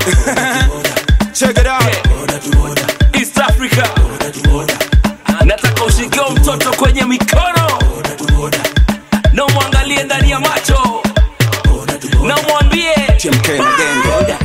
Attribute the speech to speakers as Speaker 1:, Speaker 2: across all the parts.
Speaker 1: Check it out.
Speaker 2: East Africa. Nataka ushikio mtoto kwenye mikono na umwangalie ndani ya macho na umwambie
Speaker 1: TMK na genge.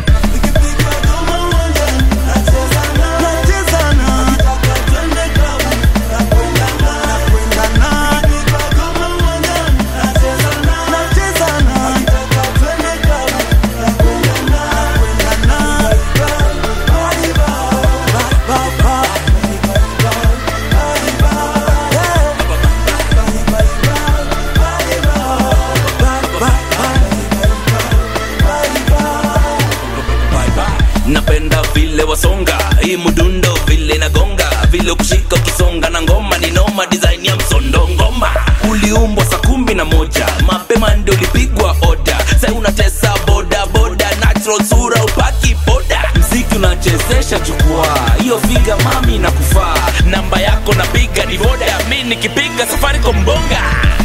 Speaker 2: napenda vile wasonga hii mdundo vile nagonga vile kushika ukisonga na ngoma ni noma design ya msondo ngoma uliumbwa saa kumi na moja mapema ndio ulipigwa oda sai unatesa boda boda natural sura upaki boda mziki unachezesha jukwaa hiyo figa mami na kufaa namba yako napiga ni boda mi nikipiga safari kombonga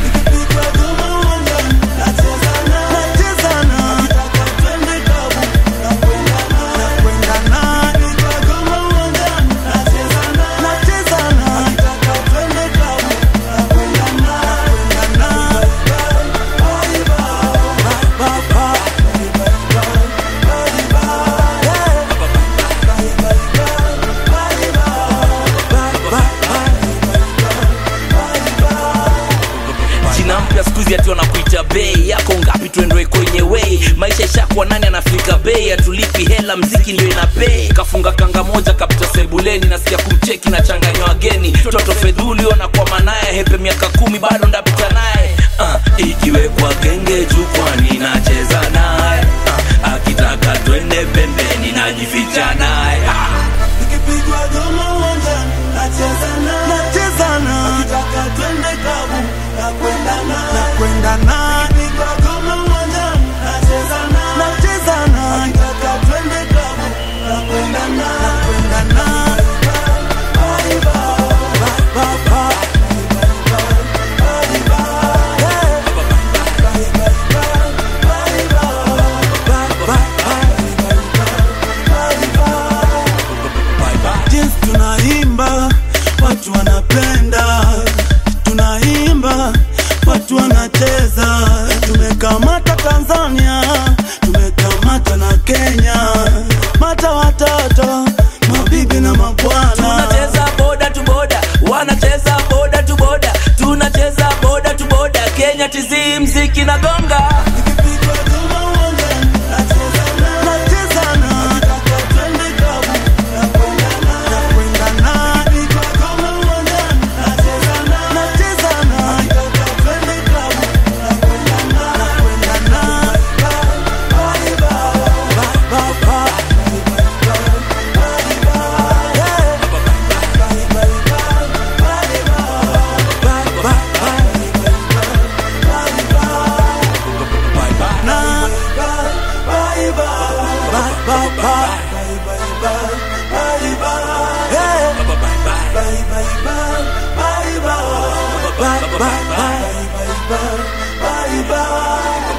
Speaker 2: jina mpya skuizi ati wanakuita bei yako ngapi tuendoe kwenye wei maisha ishakuwa nani anafika bei atulipi hela mziki ndio ina pei kafunga kanga moja kapita sebuleni nasikia kumcheki na changanywa wageni toto fedhuli wanakwama naye hepe miaka kumi bado ndapita naye uh, ikiwekwa genge jukwani nacheza naye uh, akitaka twende pembeni najificha naye ah.
Speaker 3: Nikipigwa goma uwanjani nacheza naye, nacheza naye, akitaka twende klabu nakwenda naye, nakwenda naye. Nikipigwa goma uwanjani nacheza naye, nacheza naye, akitaka twende klabu nakwenda naye, nakwenda naye. Bye, bye, bye, bye. jinsi tunaimba watu wanapenda tunaimba watu wanacheza tumekamata tanzania tumekamata na kenya mata watoto mabibi na mabwana
Speaker 2: tunacheza boda tu boda wanacheza boda tu boda tunacheza boda tu boda kenya tizi mziki na gonga
Speaker 3: Nikipigwa goma uwanjani, nacheza naye, nacheza naye, akitaka twende klabu nakwenda naye, nakwenda naye. Nikipigwa goma uwanjani, nacheza naye, nacheza naye, akitaka twende klabu nakwenda naye, nakwenda naye. Bye, bye, bye, bye, bye. Bye bye.